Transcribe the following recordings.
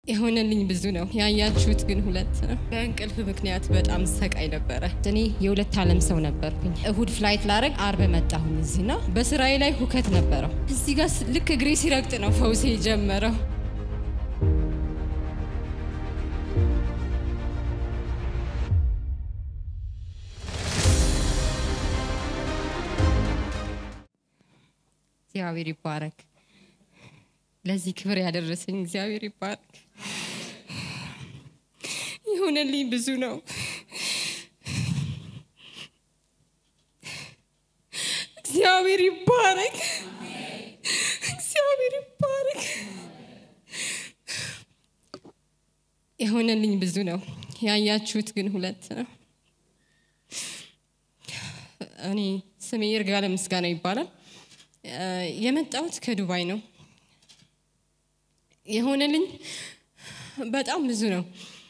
የሆነልኝ ብዙ ነው። ያያችሁት ግን ሁለት ነው። በእንቅልፍ ምክንያት በጣም ሰቃይ ነበረ። እኔ የሁለት ዓለም ሰው ነበርኩኝ። እሁድ ፍላይት ላረግ አርብ መጣሁኝ እዚህና በስራዬ ላይ ሁከት ነበረው። እዚህ ጋር ልክ እግሬ ሲረግጥ ነው ፈውሴ የጀመረው። እግዚአብሔር ይባረክ። ለዚህ ክብር ያደረሰኝ እግዚአብሔር ይባረክ። የሆነልኝ ብዙ ነው። እግዚአብሔር ይባረክ። እግዚአብሔር ይባረክ። የሆነልኝ ብዙ ነው። ያያችሁት ግን ሁለት ነው። እኔ ስሜ ይርጋለ ምስጋና ይባላል። የመጣሁት ከዱባይ ነው። የሆነልኝ በጣም ብዙ ነው።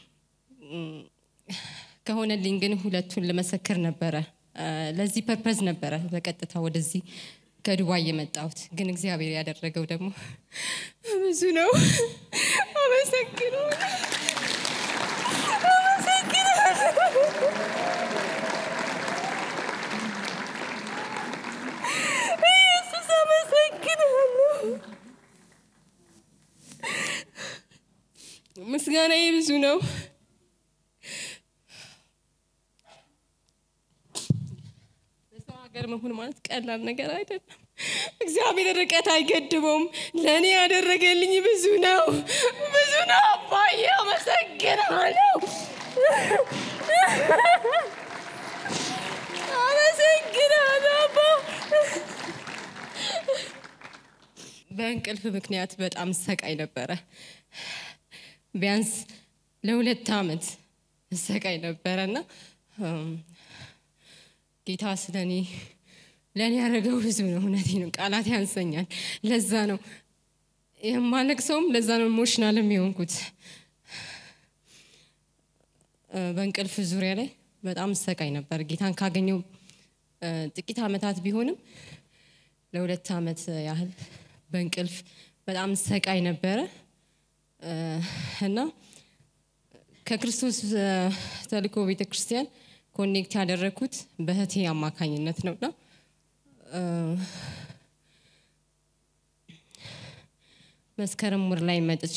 ከሆነልኝ ግን ሁለቱን ልመሰክር ነበረ። ለዚህ ፐርፐዝ ነበረ በቀጥታ ወደዚህ ከዱባይ የመጣሁት። ግን እግዚአብሔር ያደረገው ደግሞ ብዙ ነው። አመሰግነው ኢየሱስ አመሰግናለሁ። ምስጋናዬ ብዙ ነው። በሰው ሀገር መሆን ማለት ቀላል ነገር አይደለም። እግዚአብሔር ርቀት አይገድበውም። ለእኔ ያደረገልኝ ብዙ ነው፣ ብዙ ነው። አባዬ አመሰግናለሁ፣ አመሰግናለሁ አባ በእንቅልፍ ምክንያት በጣም ሰቃይ ነበረ። ቢያንስ ለሁለት ዓመት ሰቃይ ነበረ እና ጌታ ስለ እኔ ለእኔ ያደረገው ብዙ ነው። እውነቴ ነው፣ ቃላት ያንሰኛል። ለዛ ነው የማለቅሰውም፣ ለዛ ነው ኢሞሽናልም የሆንኩት። በእንቅልፍ ዙሪያ ላይ በጣም ሰቃይ ነበር። ጌታን ካገኘው ጥቂት ዓመታት ቢሆንም ለሁለት ዓመት ያህል በእንቅልፍ በጣም ሰቃይ ነበረ እና ከክርስቶስ ተልእኮ ቤተ ክርስቲያን ኮኔክት ያደረግኩት በእህቴ አማካኝነት ነውና መስከረም ወር ላይ መጥቼ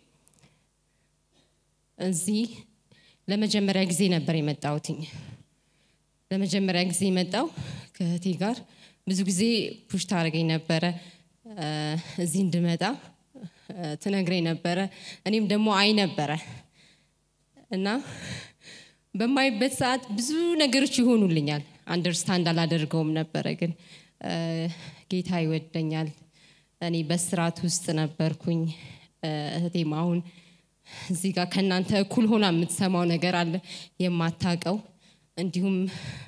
እዚህ ለመጀመሪያ ጊዜ ነበር የመጣሁትኝ። ለመጀመሪያ ጊዜ መጣው ከእህቴ ጋር ብዙ ጊዜ ፑሽ ታደርገኝ ነበረ እዚህ እንድመጣ ትነግረኝ ነበረ። እኔም ደግሞ አይ ነበረ እና በማይበት ሰዓት ብዙ ነገሮች ይሆኑልኛል። አንደርስታንድ አላደርገውም ነበረ፣ ግን ጌታ ይወደኛል። እኔ በስርዓት ውስጥ ነበርኩኝ። እህቴም አሁን እዚህ ጋር ከእናንተ እኩል ሆና የምትሰማው ነገር አለ የማታቀው እንዲሁም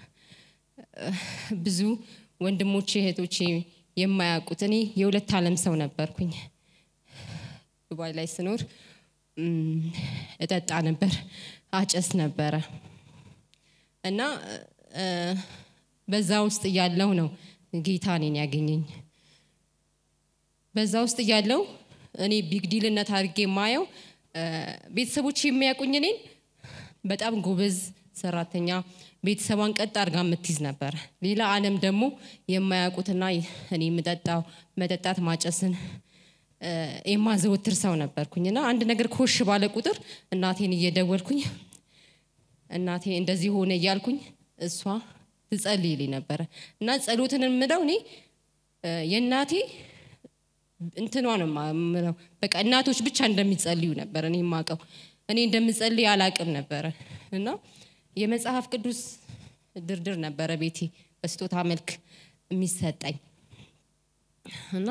ብዙ ወንድሞቼ እህቶቼ የማያውቁት እኔ የሁለት ዓለም ሰው ነበርኩኝ። ዱባይ ላይ ስኖር እጠጣ ነበር፣ አጨስ ነበረ እና በዛ ውስጥ እያለው ነው ጌታ እኔን ያገኘኝ። በዛ ውስጥ እያለው እኔ ቢግዲልነት አድርጌ የማየው ቤተሰቦች የሚያውቁኝ እኔን በጣም ጎበዝ ሰራተኛ ቤተሰቧን ቀጥ አድርጋ የምትይዝ ነበር። ሌላ ዓለም ደግሞ የማያውቁትና እኔ የምጠጣው መጠጣት ማጨስን የማዘወትር ሰው ነበርኩኝ እና አንድ ነገር ኮሽ ባለ ቁጥር እናቴን እየደወልኩኝ እናቴ እንደዚህ ሆነ እያልኩኝ እሷ ትጸልይልኝ ነበረ እና ጸሎትን የምለው እኔ የእናቴ እንትኗ ነው የምለው። በቃ እናቶች ብቻ እንደሚጸልዩ ነበር እኔ የማውቀው። እኔ እንደምጸልይ አላቅም ነበረ እና የመጽሐፍ ቅዱስ ድርድር ነበረ ቤቴ በስጦታ መልክ የሚሰጠኝ እና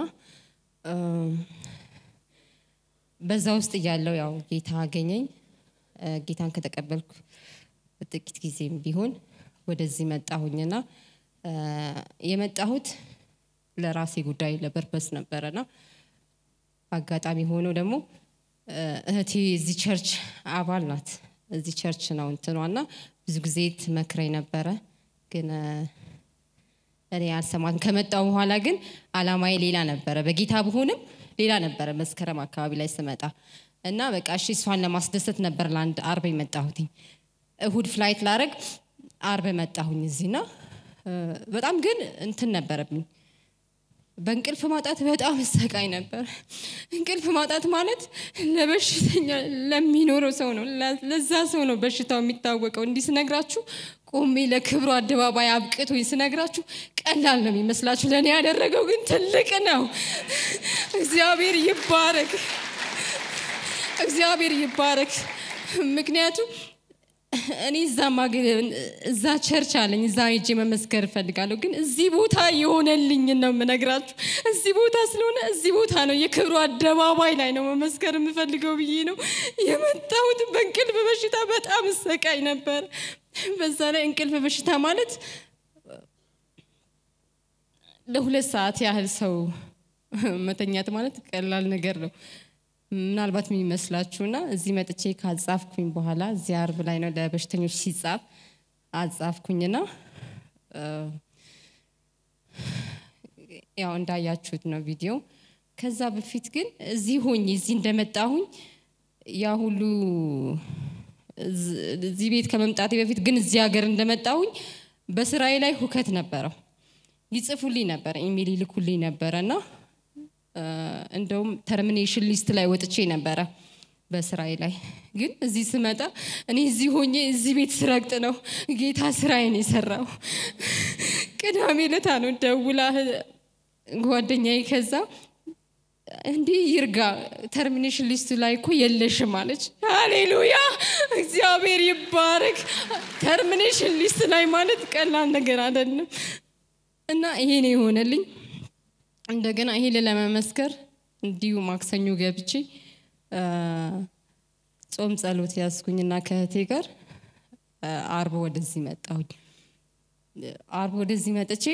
በዛ ውስጥ እያለው ያው ጌታ አገኘኝ። ጌታን ከተቀበልኩ ጥቂት ጊዜም ቢሆን ወደዚህ መጣሁኝና የመጣሁት ለራሴ ጉዳይ ለፐርፐስ ነበረና አጋጣሚ ሆኖ ደግሞ እህቴ እዚህ ቸርች አባል ናት። እዚህ ቸርች ነው እንትኗና ብዙ ጊዜ ትመክረኝ ነበረ፣ ግን እኔ አልሰማትም። ከመጣው በኋላ ግን አላማዬ ሌላ ነበረ። በጌታ ብሆንም ሌላ ነበረ። መስከረም አካባቢ ላይ ስመጣ እና በቃ እሺ እሷን ለማስደሰት ነበር ለአንድ አርብ የመጣሁትኝ እሁድ ፍላይት ላረግ አርብ መጣሁኝ እዚህና በጣም ግን እንትን ነበረብኝ በእንቅልፍ ማጣት በጣም እሰቃይ ነበር። እንቅልፍ ማጣት ማለት ለበሽተኛ ለሚኖረው ሰው ነው፣ ለዛ ሰው ነው በሽታው የሚታወቀው። እንዲህ ስነግራችሁ ቆሜ ለክብሩ አደባባይ አብቅቶኝ ስነግራችሁ ቀላል ነው የሚመስላችሁ፣ ለእኔ ያደረገው ግን ትልቅ ነው። እግዚአብሔር ይባረክ፣ እግዚአብሔር ይባረክ። ምክንያቱም እኔ እዛ እዛ ቸርች አለኝ እዛ ሄጄ መመስከር እፈልጋለሁ። ግን እዚህ ቦታ የሆነልኝ ነው የምነግራችሁ። እዚህ ቦታ ስለሆነ እዚህ ቦታ ነው የክብሩ አደባባይ ላይ ነው መመስከር የምፈልገው ብዬ ነው የመጣሁት። በእንቅልፍ በሽታ በጣም እሰቃይ ነበር። በዛ ላይ እንቅልፍ በሽታ ማለት ለሁለት ሰዓት ያህል ሰው መተኛት ማለት ቀላል ነገር ነው ምናልባት የሚመስላችሁና እዚህ መጥቼ ካጻፍኩኝ በኋላ እዚህ አርብ ላይ ነው ለበሽተኞች ሲጻፍ አጻፍኩኝና ያው እንዳያችሁት ነው ቪዲዮ። ከዛ በፊት ግን እዚህ ሆኝ እዚህ እንደመጣሁኝ ያ ሁሉ እዚህ ቤት ከመምጣቴ በፊት ግን እዚህ ሀገር እንደመጣሁኝ በስራዬ ላይ ሁከት ነበረው። ይጽፉልኝ ነበረ፣ ኢሜል ይልኩልኝ ነበረ እና እንደውም ተርሚኔሽን ሊስት ላይ ወጥቼ ነበረ በስራዬ ላይ። ግን እዚህ ስመጣ እኔ እዚህ ሆኜ እዚህ ቤት ስረግጥ ነው ጌታ ስራዬን የሰራው። ቅዳሜ ለታ ነው ደውላ ጓደኛዬ ከዛ እንዲህ ይርጋ ተርሚኔሽን ሊስቱ ላይ እኮ የለሽም አለች። ሃሌሉያ እግዚአብሔር ይባረክ። ተርሚኔሽን ሊስት ላይ ማለት ቀላል ነገር አይደለም እና ይሄ ነው የሆነልኝ። እንደገና ይሄ ለመመስከር እንዲሁ ማክሰኞ ገብቼ ጾም ጸሎት ያዝኩኝና ከእህቴ ጋር አርብ ወደዚህ መጣሁኝ። አርብ ወደዚህ መጥቼ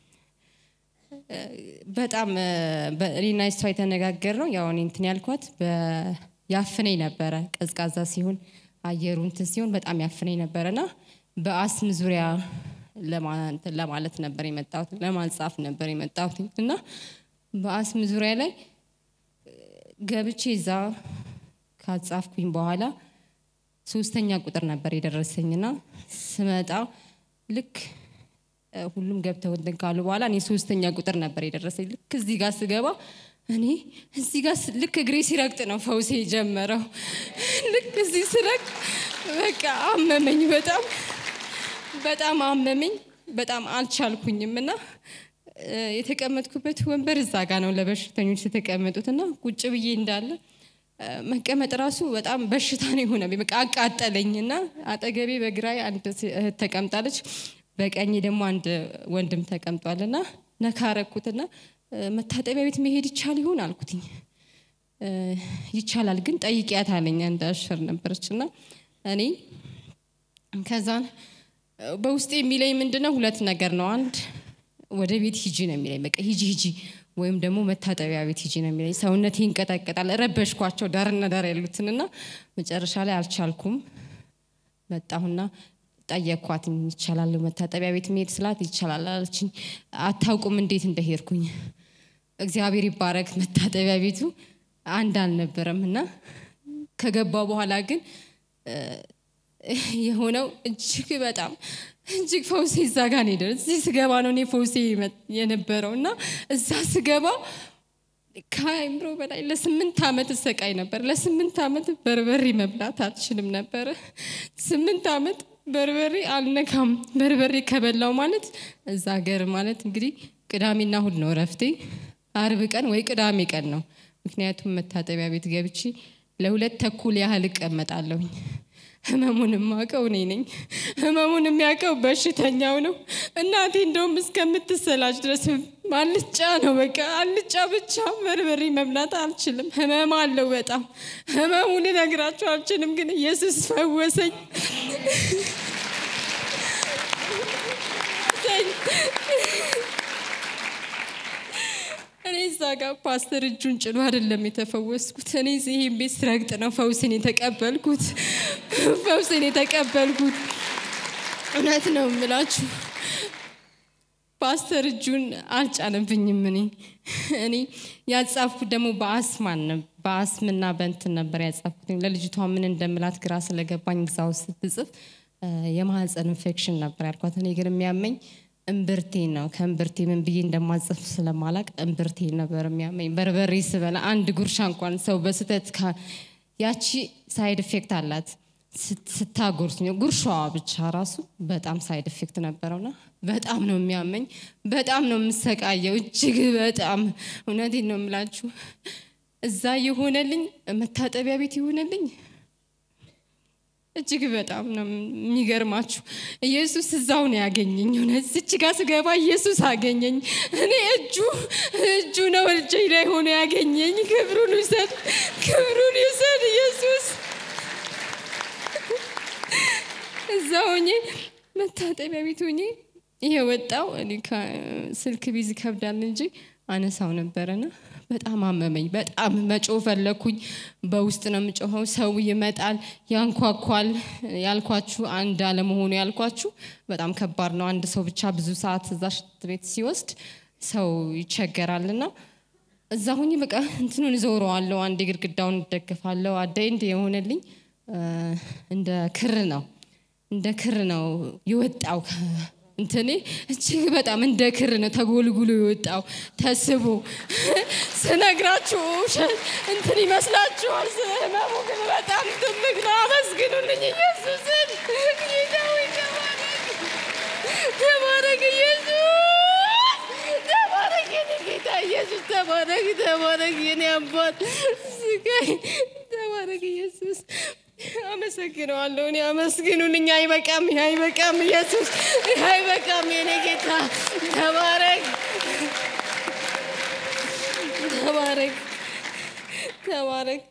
በጣም እኔና እሷ የተነጋገር ነው ያው እኔ እንትን ያልኳት ያፍነኝ ነበረ። ቀዝቃዛ ሲሆን አየሩ እንትን ሲሆን በጣም ያፍነኝ ነበረና በአስም ዙሪያ ለማለት ነበር የመጣሁት፣ ለማንጻፍ ነበር የመጣሁት እና በአስም ዙሪያ ላይ ገብቼ እዛ ካጻፍኩኝ በኋላ ሶስተኛ ቁጥር ነበር የደረሰኝና ስመጣ ልክ ሁሉም ገብተው እንትን ካሉ በኋላ እኔ ሶስተኛ ቁጥር ነበር የደረሰኝ። ልክ እዚህ ጋር ስገባ እኔ እዚህ ጋር ልክ እግሬ ሲረግጥ ነው ፈውሴ የጀመረው። ልክ እዚህ ስረግጥ በቃ አመመኝ በጣም በጣም አመመኝ። በጣም አልቻልኩኝም እና የተቀመጥኩበት ወንበር እዛ ጋ ነው ለበሽተኞች የተቀመጡት እና ቁጭ ብዬ እንዳለ መቀመጥ ራሱ በጣም በሽታ ነው የሆነ በቃ አቃጠለኝ እና አጠገቤ በግራይ አንድ እህት ተቀምጣለች፣ በቀኝ ደግሞ አንድ ወንድም ተቀምጧል እና ነካረኩትና መታጠቢያ ቤት መሄድ ይቻል ይሆን አልኩትኝ። ይቻላል ግን ጠይቂያት አለኝ። አንድ አሽር ነበረች እና እኔ ከዛን በውስጤ የሚለኝ ምንድነው ሁለት ነገር ነው። አንድ ወደ ቤት ሂጂ ነው የሚለኝ፣ በቃ ሂጂ ሂጂ፣ ወይም ደግሞ መታጠቢያ ቤት ሂጂ ነው የሚለኝ። ሰውነቴ ይንቀጠቀጣል። ረበሽኳቸው ዳርና ዳር ያሉትንና መጨረሻ ላይ አልቻልኩም። መጣሁና ጠየኳት፣ ይቻላል መታጠቢያ ቤት መሄድ ስላት ይቻላል አለችኝ። አታውቁም እንዴት እንደሄድኩኝ። እግዚአብሔር ይባረክ። መታጠቢያ ቤቱ አንድ አልነበረም እና ከገባ በኋላ ግን የሆነው እጅግ በጣም እጅግ ፈውሴ እዛ ጋር ነው የደረሰው። እዚህ ስገባ ነው እኔ ፈውሴ የነበረው እና እዛ ስገባ ከአይምሮ በላይ ለስምንት ዓመት እሰቃይ ነበር። ለስምንት ዓመት በርበሬ መብላት አልችልም ነበረ። ስምንት ዓመት በርበሬ አልነካም። በርበሬ ከበላው ማለት እዛ ሀገር ማለት እንግዲህ ቅዳሜና እሁድ ነው እረፍቴ። አርብ ቀን ወይ ቅዳሜ ቀን ነው። ምክንያቱም መታጠቢያ ቤት ገብቼ ለሁለት ተኩል ያህል እቀመጣለሁኝ። ህመሙን የማውቀው እኔ ነኝ። ህመሙን የሚያውቀው በሽተኛው ነው። እናቴ እንደውም እስከምትሰላች ድረስ አልጫ ነው በቃ አልጫ ብቻ በርበሬ መብላት አልችልም። ህመም አለው በጣም ህመሙን ልነግራቸው አልችልም። ግን ኢየሱስ ፈወሰኝ። እኔ እዛ ጋር ፓስተር እጁን ጭኖ አይደለም የተፈወስኩት። እኔ ይህን ቤት ስረግጥ ነው ፈውስን የተቀበልኩት። ፈውስን የተቀበልኩት እውነት ነው የምላችሁ። ፓስተር እጁን አልጫነብኝም። እኔ እኔ ያጻፍኩት ደግሞ በአስማን ነው- በአስምና በእንትን ነበር ያጻፍኩት። ለልጅቷ ምን እንደምላት ግራ ስለገባኝ እዛ ውስጥ ስትጽፍ እ፣ የማህፀን ኢንፌክሽን ነበር ያልኳት። እኔ ግን የሚያመኝ እምብርቴን ነው። ከእምብርቴ ምን ብዬ እንደማጽፍ ስለማላቅ እምብርቴን ነበር የሚያመኝ። በርበሬ ስበላ አንድ ጉርሻ እንኳን ሰው በስህተት ካ- ያቺ ሳይድ ኢፌክት አላት ስት- ስታጎርስ ነው ጉርሻዋ ብቻ ራሱ በጣም ሳይድ ኢፌክት ነበረውና በጣም ነው የሚያመኝ፣ በጣም ነው የምሰቃየው፣ እጅግ በጣም እውነቴን ነው የምላችሁ። እዛ የሆነልኝ መታጠቢያ ቤት የሆነልኝ እጅግ በጣም ነው የሚገርማችሁ። ኢየሱስ እዛው ነው ያገኘኝ። እውነት እዚች ጋር ስገባ ኢየሱስ አገኘኝ። እኔ እጁ እጁ ነው እጄ ላይ ሆኖ ያገኘኝ። ክብሩን ይውሰድ፣ ክብሩን ይውሰድ ኢየሱስ። እዛ ሆኜ መታጠቢያ ቤት ሆኜ ይሄ ወጣው። እኔ ከ- ስልክ ቢዝ ይከብዳል እንጂ አነሳው ነበረና በጣም አመመኝ። በጣም መጮ ፈለኩኝ። በውስጥ ነው የምጮኸው። ሰው ይመጣል፣ ያንኳኳል። ያልኳችሁ አንድ አለመሆኑ ያልኳችሁ በጣም ከባድ ነው። አንድ ሰው ብቻ ብዙ ሰዓት እዛ ሽንት ቤት ሲወስድ ሰው ይቸገራልና እዛ ሁኝ በቃ እንትኑን እዞረዋለሁ። አንዴ ግድግዳውን እደግፋለሁ። አዳይ እንደ የሆነልኝ እ፣ እንደ ክር ነው እንደ ክር ነው የወጣው ከ- እንትኔ እጅግ በጣም እንደ ክር ነው ተጎልጉሎ የወጣው ተስቦ ስነግራችሁ ውሸት እንትን ይመስላችኋል። ህመሙ ግን በጣም ትልቅ ነው። አመስግኑልኝ ኢየሱስን። ጌታ ሆይ ተባረክ፣ ተባረክ ኢየሱስ ተባረክ የኔ ጌታ ኢየሱስ ተባረክ፣ ተባረክ የኔ አባት ስጋይ ተባረክ ኢየሱስ። አመሰግነዋለሁ። እኔ አመስግኑልኝ። አይበቃም፣ ይህ አይበቃም ኢየሱስ፣ ይህ አይበቃም የኔ ጌታ ተባረክ፣ ተባረክ፣ ተባረክ።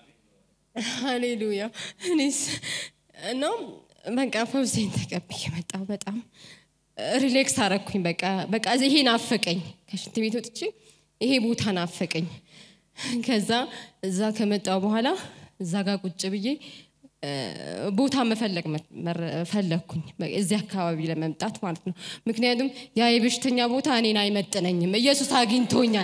ሃሌሉያ። እኔስ እና በቃ ፈውሴን ተቀብዬ መጣሁ። በጣም ሪሌክስ አረኩኝ። በቃ በቃ ይሄ ናፈቀኝ። ከሽንት ቤት ወጥቼ ይሄ ቦታ ናፈቀኝ። ከዛ እዛ ከመጣሁ በኋላ እዛ ጋር ቁጭ ብዬ እ፣ ቦታ መፈለግ መ- መረ- ፈለግኩኝ በ- እዚህ አካባቢ ለመምጣት ማለት ነው። ምክንያቱም ያ የበሽተኛ ቦታ እኔን አይመጥነኝም። ኢየሱስ አግኝቶኛል።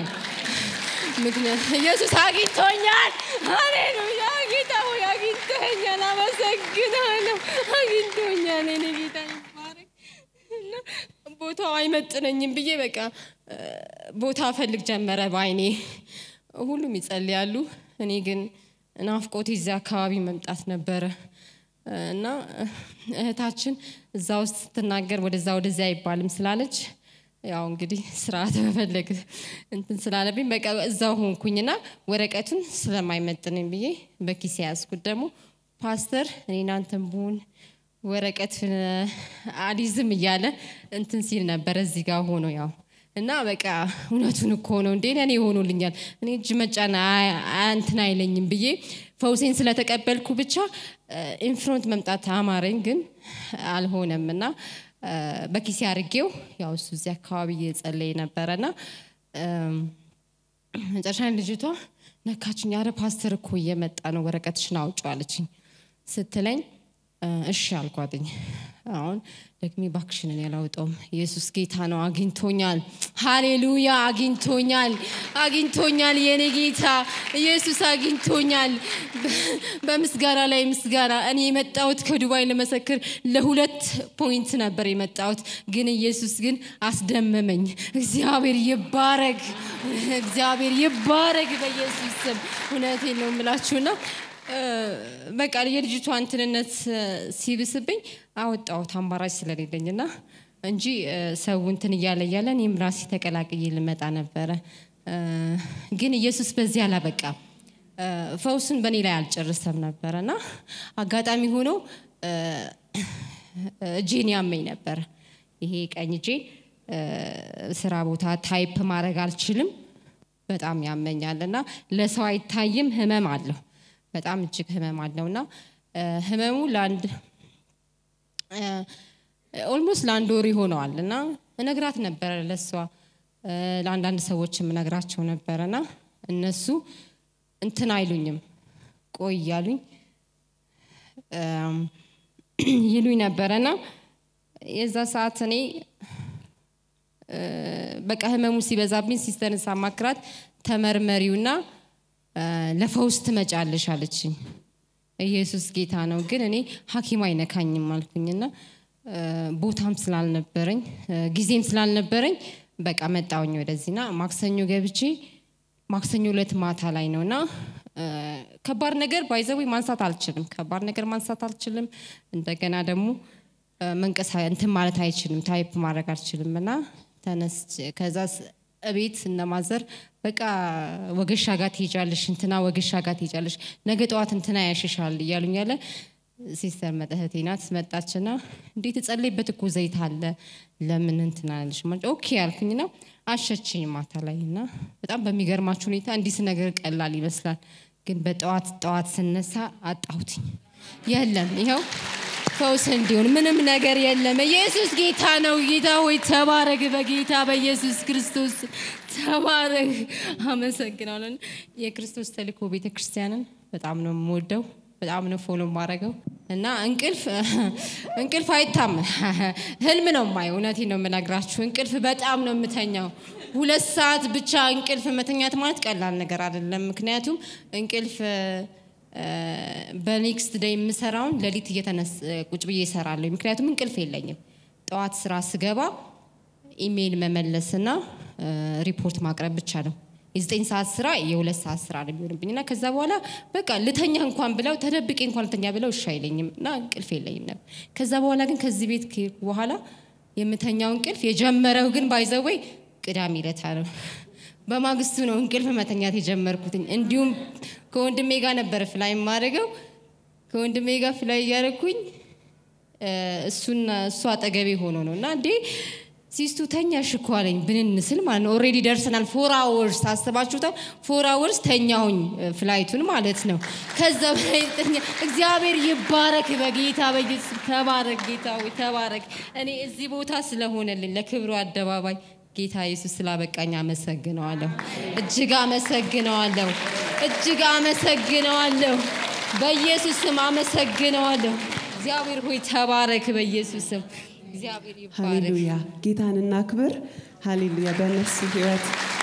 ምክንያት ኢየሱስ አግኝቶኛል። ሃሌሉያ ጌታ ሆይ አግኝቶኛል። አመሰግናለሁ። አግኝቶኛል። እኔ ጌታ ይባረክ። እና ቦታው አይመጥነኝም ብዬ በቃ እ፣ ቦታ ፈልግ ጀመረ በአይኔ። ሁሉም ይጸልያሉ። እኔ ግን ናፍቆቴ እዚያ አካባቢ መምጣት ነበረ እና እህታችን እዛ ውስጥ ስትናገር ወደዛ ወደዚያ አይባልም ስላለች ያው እንግዲህ ስርዓት መፈለግ እንትን ስላለብኝ በቃ እዛው ሆንኩኝና ወረቀቱን ስለማይመጥነኝ ብዬ በኪስ ያዝኩት። ደግሞ ፓስተር እኔ እናንተን ብሆን ወረቀት አሊዝም እያለ እንትን ሲል ነበረ እዚህ ጋር ሆኖ ያው እና በቃ እውነቱን እኮ ነው እንዴ ለእኔ ሆኖልኛል። እኔ እጅ መጫን አይ- አይ- እንትን አይለኝም ብዬ ፈውሴን ስለተቀበልኩ ብቻ ኢንፍሮንት መምጣት አማረኝ፣ ግን አልሆነም እና እ፣ በኪሴ አድርጌው ያው እሱ እዚህ አካባቢ እየጸለየ ነበረና እም፣ መጨረሻ ላይ ልጅቷ ነካችኝ። ያረ ፓስተር እኮ እየመጣ ነው ወረቀትሽን አውጪው አለችኝ ስትለኝ እ፣ እሺ አልኳትኝ። አሁን ደግሜ ባክሽንን ያላውጠውም ኢየሱስ ጌታ ነው። አግኝቶኛል። ሃሌሉያ አግኝቶኛል፣ አግኝቶኛል። የኔ ጌታ ኢየሱስ አግኝቶኛል። በ- በምስጋና ላይ ምስጋና። እኔ የመጣሁት ከዱባይ ለመሰክር ለሁለት ፖይንት ነበር የመጣሁት፣ ግን ኢየሱስ ግን አስደመመኝ። እግዚአብሔር ይባረግ፣ እግዚአብሔር ይባረግ በኢየሱስ ስም። እውነቴን ነው የምላችሁና እ፣ በቃ የልጅቷ እንትንነት እ፣ ሲብስብኝ አወጣሁት አማራጭ ስለሌለኝና እንጂ እ፣ ሰው እንትን እያለ እያለ እኔም ራሴ ተቀላቅዬ ልመጣ ነበረ። እ፣ ግን ኢየሱስ በዚህ አላበቃም። እ፣ ፈውሱን በእኔ ላይ አልጨርሰም ነበረና አጋጣሚ ሆኖ እ፣ እጄን ያመኝ ነበር። ይሄ ቀኝ እጄ እ፣ ስራ ቦታ ታይፕ ማድረግ አልችልም። በጣም ያመኛል እና ለሰው አይታይም። ህመም አለው በጣም እጅግ ህመም አለው እና እ፣ ህመሙ ለአንድ ኦልሞስት ለአንድ ወር ይሆነዋል እና እነግራት ነበረ ለእሷ እ፣ ለአንዳንድ ሰዎችም እነግራቸው ነበረና እነሱ እንትን አይሉኝም ቆይ እያሉኝ እም፣ ይሉኝ ነበረና የዛ ሰዓት እኔ እ፣ በቃ ህመሙ ሲበዛብኝ ሲስተርን ሳማክራት ተመርመሪውና እ፣ ለፈውስ ትመጫለሽ አለችኝ። ኢየሱስ ጌታ ነው። ግን እኔ ሐኪም አይነካኝም አልኩኝና እ፣ ቦታም ስላልነበረኝ እ፣ ጊዜም ስላልነበረኝ በቃ መጣውኝ ወደዚህና ማክሰኞ ገብቼ ማክሰኞ ዕለት ማታ ላይ ነውና እ፣ ከባድ ነገር ባይዘዊ ማንሳት አልችልም። ከባድ ነገር ማንሳት አልችልም። እንደገና ደግሞ እ፣ መንቀሳ እንትን ማለት አይችልም። ታይፕ ማድረግ አልችልም እና ተነስ ከዛ ስ- እቤት እነማዘር በቃ ወገሻ ጋር ትሄጃለሽ፣ እንትና ወገሻ ጋር ትሄጃለሽ፣ ነገ ጠዋት እንትና ያሽሻል እያሉኝ ያለ ሲስተር መጠህቴ ናት መጣችና እንዴት እጸለይበት እኮ ዘይት አለ ለምን እንትና ያለሽ ኦኬ ያልኩኝና አሸችኝ ማታ ላይ እና በጣም በሚገርማችሁ ሁኔታ እንዲስ ነገር ቀላል ይመስላል፣ ግን በጠዋት ጠዋት ስነሳ አጣሁትኝ። የለም ይኸው ፈውስ እንዲሆን ምንም ነገር የለም። ኢየሱስ ጌታ ነው። ጌታ ሆይ ተባረክ፣ በጌታ በኢየሱስ ክርስቶስ ተባረክ። አመሰግናለን። የክርስቶስ ተልእኮ ቤተ ክርስቲያንን በጣም ነው የምወደው፣ በጣም ነው ፎሎ ማድረገው እና እንቅልፍ እንቅልፍ አይታም ህልም ነው የማየው። እውነቴን ነው የምነግራችሁ። እንቅልፍ በጣም ነው የምተኛው። ሁለት ሰዓት ብቻ እንቅልፍ መተኛት ማለት ቀላል ነገር አይደለም። ምክንያቱም እንቅልፍ በኔክስት ደይ የምሰራውን ሌሊት እየተነስ ቁጭ ብዬ እሰራለሁ። ምክንያቱም እንቅልፍ የለኝም። ጠዋት ስራ ስገባ ኢሜይል መመለስና እ፣ ሪፖርት ማቅረብ ብቻ ነው። የዘጠኝ ሰዓት ስራ የሁለት ሰዓት ስራ ነው የሚሆንብኝ እና ከዛ በኋላ በቃ ልተኛ እንኳን ብለው ተደብቄ እንኳን ልተኛ ብለው እሺ አይለኝም እና እንቅልፍ የለኝም ነበር። ከዛ በኋላ ግን ከዚህ ቤት ከሄድኩ በኋላ የምተኛው እንቅልፍ የጀመረው ግን ባይዘወይ ቅዳሜ ዕለት ነው። በማግስቱ ነው እንቅልፍ መተኛት የጀመርኩትኝ። እንዲሁም ከወንድሜ ጋር ነበር ፍላይ የማደርገው። ከወንድሜ ጋር ፍላይ እያደረግኩኝ እ፣ እሱና እሱ አጠገቤ ሆኖ ነው እና እንዴ ሲስቱ ተኛሽ እኮ አለኝ። ብንንስል ማለት ነው። ኦልሬዲ ደርሰናል። ፎር አወርስ አስባችሁታል። ፎር አወርስ ተኛሁኝ እ፣ ፍላይቱን ማለት ነው። ከዛ በላይ ተኛ። እግዚአብሔር ይባረክ፣ በጌታ በኢየሱስ ተባረክ። ጌታ ሆይ ተባረክ። እኔ እዚህ ቦታ ስለሆነልኝ ለክብሩ አደባባይ ጌታ ኢየሱስ ስላበቃኝ አመሰግነዋለሁ። እጅግ አመሰግነዋለሁ። እጅግ አመሰግነዋለሁ። በኢየሱስ ስም አመሰግነዋለሁ። እግዚአብሔር ሆይ ተባረክ። በኢየሱስ ስም እግዚአብሔር ይባረክ። ሃሌሉያ ጌታን እናክብር። ሃሌሉያ በነፍስ ህይወት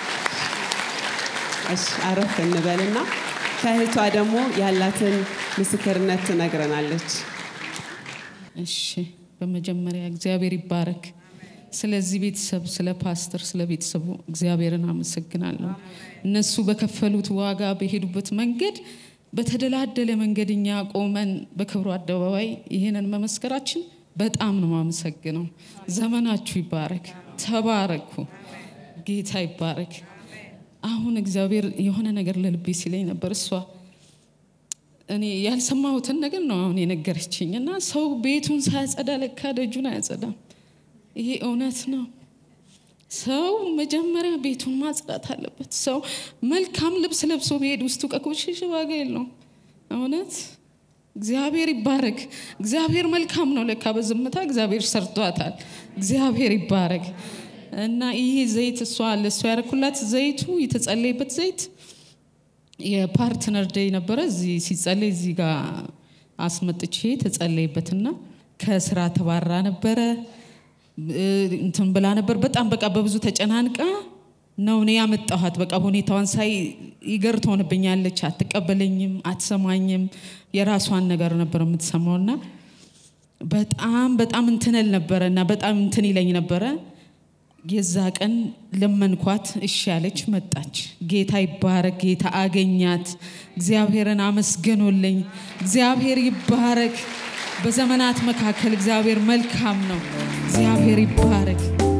እሺ፣ አረፍ እንበልና ከእህቷ ደግሞ ያላትን ምስክርነት ትነግረናለች። እሺ በመጀመሪያ እግዚአብሔር ይባረክ። ስለዚህ ቤተሰብ፣ ስለ ፓስተር፣ ስለ ቤተሰቡ እግዚአብሔርን አመሰግናለሁ። እነሱ በከፈሉት ዋጋ በሄዱበት መንገድ በተደላደለ መንገድ እኛ ቆመን በክብሩ አደባባይ ይህንን መመስከራችን በጣም ነው የማመሰግነው። ዘመናችሁ ይባረክ፣ ተባረኩ። ጌታ ይባረክ። አሁን እግዚአብሔር የሆነ ነገር ለልቤ ሲለኝ ነበር እሷ እኔ ያልሰማሁትን ነገር ነው አሁን የነገረችኝ። እና ሰው ቤቱን ሳያጸዳ ለካ ደጁን አያጸዳም። ይሄ እውነት ነው። ሰው መጀመሪያ ቤቱን ማጽዳት አለበት። ሰው መልካም ልብስ ለብሶ ቢሄድ ውስጡ ከቆሸሸ ዋጋ የለውም። እውነት እግዚአብሔር ይባረክ። እግዚአብሔር መልካም ነው። ለካ በዝምታ እግዚአብሔር ሰርቷታል። እግዚአብሔር ይባረክ እና ይሄ ዘይት እሷ ለእሷ ያረኩላት ዘይቱ የተጸለይበት ዘይት የፓርትነር ደይ ነበረ። እዚህ ሲጸለይ እዚህ ጋር አስመጥቼ ተጸለይበትና ከስራ ተባራ ነበረ እ፣ እንትን ብላ ነበር። በጣም በቃ በብዙ ተጨናንቃ ነው እኔ ያመጣኋት። በቃ ሁኔታዋን ሳይ ይገር ትሆንብኛለች። አትቀበለኝም፣ አትሰማኝም። የራሷን ነገር ነበር የምትሰማውና በጣም በጣም እንትንል ነበረ እና በጣም እንትን ይለኝ ነበረ። የዛ ቀን ለመንኳት፣ እሺ ያለች መጣች። ጌታ ይባረክ። ጌታ አገኛት። እግዚአብሔርን አመስግኖልኝ። እግዚአብሔር ይባረክ። በዘመናት መካከል እግዚአብሔር መልካም ነው። እግዚአብሔር ይባረክ።